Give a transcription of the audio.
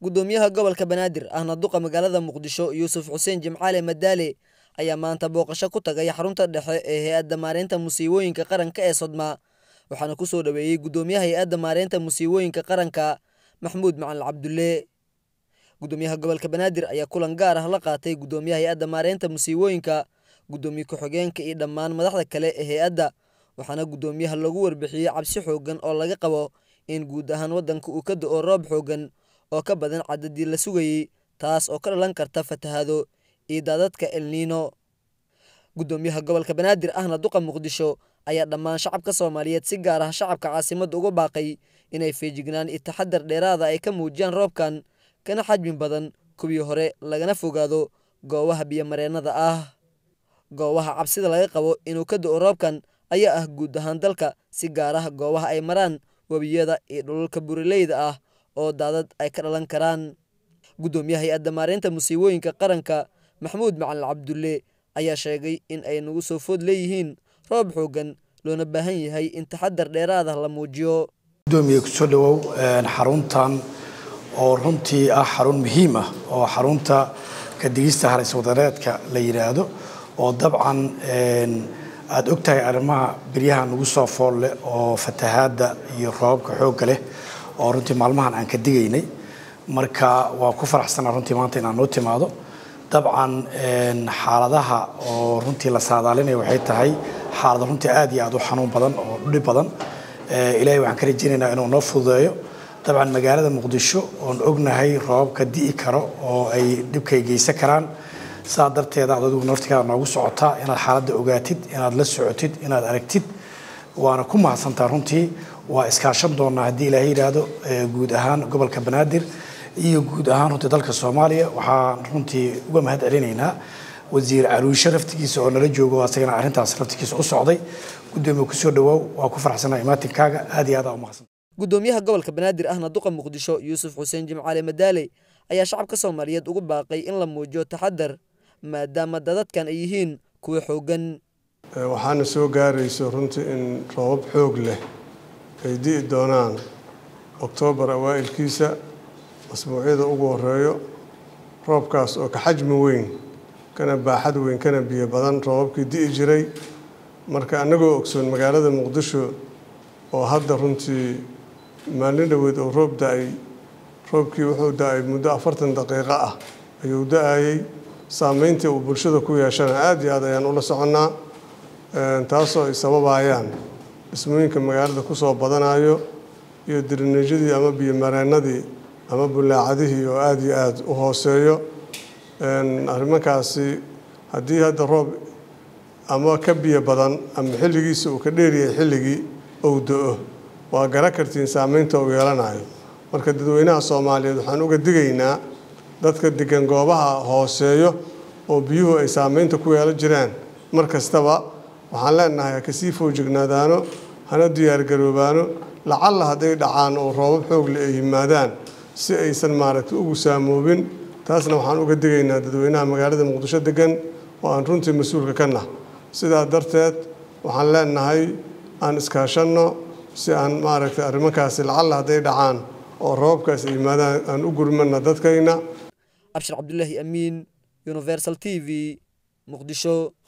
gudoomiyaha gobolka banaadir ahna duqa magaalada muqdisho yuusuf xuseen jimcaale madaale ayaa maanta booqasho ku tagay xarunta dhexe ee hay-adda maareynta musiibooyinka qaranka ee sodma waxaana ku soo dhoweeyey gudoomiyaha hay-adda maareynta musiibooyinka qaranka maxmuud macalin cabdulle gudoomiyaha gobolka banaadir ayaa kulan gaar ah la qaatay gudoomiyaha hay-adda maareynta musiibooyinka gudoomiye ku-xigeenka iyo dhammaan madaxda kale ee hay-adda waxaana gudoomiyaha lagu warbixiyey cabsi xoogan oo laga qabo in guud ahaan waddanka uu ka do-o roob xoogan oo ka badan cadadii la sugayey taas oo ka dhalan karta fatahaado iyo daadadka elniino gudoomiyaha gobolka banaadir ahna duqa muqdisho ayaa dhammaan shacabka soomaaliyeed si gaar ah shacabka caasimadda uga baaqay inay feejignaan iyo taxadar dheeraada ay ka muujiyaan roobkan kana xajmi badan kuwii hore lagana fogaado goobaha biyomareennada ah goobaha cabsida laga qabo inuu ka do-o roobkan ayaa ah guud ahaan dalka si gaar ah goobaha ay maraan webiyada iyo dhululka burileyda ah oo daadad ay ka dhalan karaan gudoomiyaha hay-adda maareynta musiibooyinka qaranka maxmuud macalin cabdulle ayaa sheegay in ay nagu soo food leeyihiin roob xoogan loona baahan yahay in taxadar dheeraadah la muujiyo gudoomiye kusoo dhawow xaruntan oo runtii ah xarun muhiim ah oo xarunta kadigista halis wadareedka la yidhaahdo oo dabcan aada og tahay arrimaha beryaha nagu soo fool leh oo fatahaadda iyo roobabka xoogga leh oo runtii maalmahan aan ka digaynay marka waa ku faraxsanaa runtii maanta inaan noo timaado dabcan xaaladaha oo runtii la saadaalinaya waxay tahay xaalado runtii aad iyo aad u xanuun badan oo dhib badan ilaahay waxaan ka rajaynaynaa inuu noo fududeeyo dabcan magaalada muqdisho oon ognahay roobabka di'i karo oo ay dhibkay geysan karaan saa darteeda ad adigu nortigaada noogu socotaa inaad xaaladda ogaatid inaad la socotid inaad aragtid waana ku mahadsantaa runtii waa iskaashan doonaa haddii ilaahay yidhaahdo guud ahaan gobolka banaadir iyo guud ahaan runtii dalka soomaaliya waxaan runtii uga mahad celinaynaa wasiir caruushe laftigiisa oo nala joogo asagana arrintaas laftigiisa u socday gudoomiye kusoo dhawaaw waa ku faraxsanaa imaatinkaaga aad iyo aad aa umahadsan gudoomiyaha gobolka banaadir ahna duqa muqdisho yuusuf xuseen jimcaale madaale ayaa shacabka soomaaliyeed ugu baaqay in la muujiyo taxadar maadaama dadadkan ay yihiin kuwa xoogan waxaana soo gaarayso runtii in roobab xoog leh ay di'i doonaan oktoobar awaa'ilkiisa masbuucyada ugu horeeyo roobkaas oo ka xajmi weyn kana baaxad weyn kana biyo badan roobabkii di'i jiray marka annagoo ogsoon magaalada muqdisho oo hadda runtii maalin dhoweed oo roob da-ay roobkii wuxuu da-ay muddo afartan daqiiqo ah ayuu da-ayey saameyntii uu bulshada ku yeeshana aada iyo aad ayaan ula soconnaa taasoo ay sababayaan dhismooyinka magaalada kusoo badanayo iyo dirineejyadii ama biyomareennadii ama bulaacadihii oo aada iyo aada u hooseeyo arrimankaasi haddii hadda roob ama ka biyo badan ama xilligiisa uu ka dheeryahay xilligii ou do-o waa gara kartiin saameynta uu yeelanayo marka dadweynaha soomaaliyeed waxaan uga digaynaa dadka degan goobaha hooseeyo oo biyuhu ay saameynta ku yeelan jiraan mar kastaba waxaan leenahay ha kasii foojignaadaano hana diyaargaroobaano lacalla hadday dhacaan oo roobab xoogle ay yimaadaan si aysan maaragtay ugu saamoobin taasna waxaan uga digaynaa dadweynaha magaalada muqdisho degan oo aan runtii mas-uulka ka nah sidaa darteed waxaan leenahay aan iskaashanno si aan maaragtay arrimankaasi lacalla hadday dhacaan oo roobabkaas ay yimaadaan aan u gurmana dadkayna abshir cabdulaahi amiin universal t v muqdisho